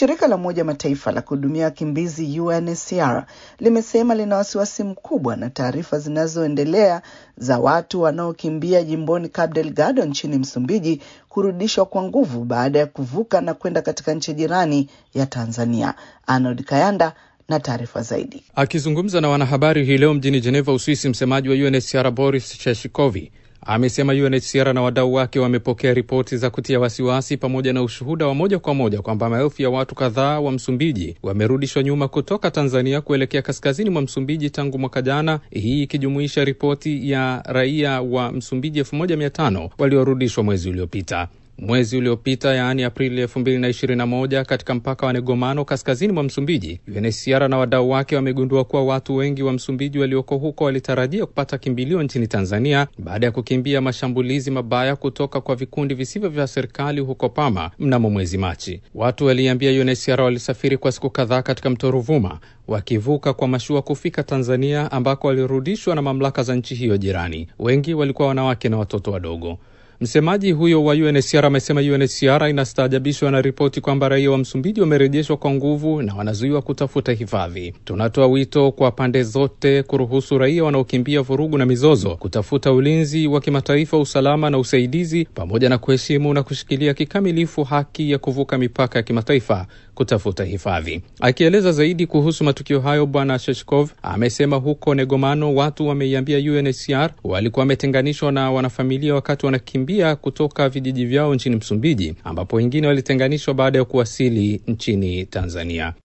Shirika la Umoja Mataifa la kuhudumia wakimbizi UNHCR limesema lina wasiwasi mkubwa na taarifa zinazoendelea za watu wanaokimbia jimboni Cabo Delgado nchini Msumbiji kurudishwa kwa nguvu baada ya kuvuka na kwenda katika nchi jirani ya Tanzania. Arnold Kayanda na taarifa zaidi. Akizungumza na wanahabari hii leo mjini Geneva, Uswisi, msemaji wa UNHCR Boris Cheshikovi amesema UNHCR na wadau wake wamepokea ripoti za kutia wasiwasi pamoja na ushuhuda wa moja kwa moja kwamba maelfu ya watu kadhaa wa Msumbiji wamerudishwa nyuma kutoka Tanzania kuelekea kaskazini mwa Msumbiji tangu mwaka jana, hii ikijumuisha ripoti ya raia wa Msumbiji elfu moja mia tano waliorudishwa mwezi uliopita. Mwezi uliopita yaani Aprili elfu mbili na ishirini na moja katika mpaka wa Negomano kaskazini mwa Msumbiji, UNHCR na wadau wake wamegundua kuwa watu wengi wa Msumbiji walioko huko walitarajia kupata kimbilio nchini Tanzania baada ya kukimbia mashambulizi mabaya kutoka kwa vikundi visivyo vya serikali huko Pama mnamo mwezi Machi. Watu waliambia UNHCR walisafiri kwa siku kadhaa katika mto Ruvuma wakivuka kwa mashua kufika Tanzania ambako walirudishwa na mamlaka za nchi hiyo jirani. Wengi walikuwa wanawake na watoto wadogo. Msemaji huyo wa UNHCR amesema UNHCR inastaajabishwa na ripoti kwamba raia wa Msumbiji wamerejeshwa kwa nguvu na wanazuiwa kutafuta hifadhi. Tunatoa wito kwa pande zote kuruhusu raia wanaokimbia vurugu na mizozo kutafuta ulinzi wa kimataifa, usalama na usaidizi, pamoja na kuheshimu na kushikilia kikamilifu haki ya kuvuka mipaka ya kimataifa kutafuta hifadhi. Akieleza zaidi kuhusu matukio hayo, Bwana Sheshkov amesema huko Negomano watu wameiambia UNHCR walikuwa wametenganishwa na wanafamilia wakati wanakimbia kutoka vijiji vyao nchini Msumbiji, ambapo wengine walitenganishwa baada ya kuwasili nchini Tanzania.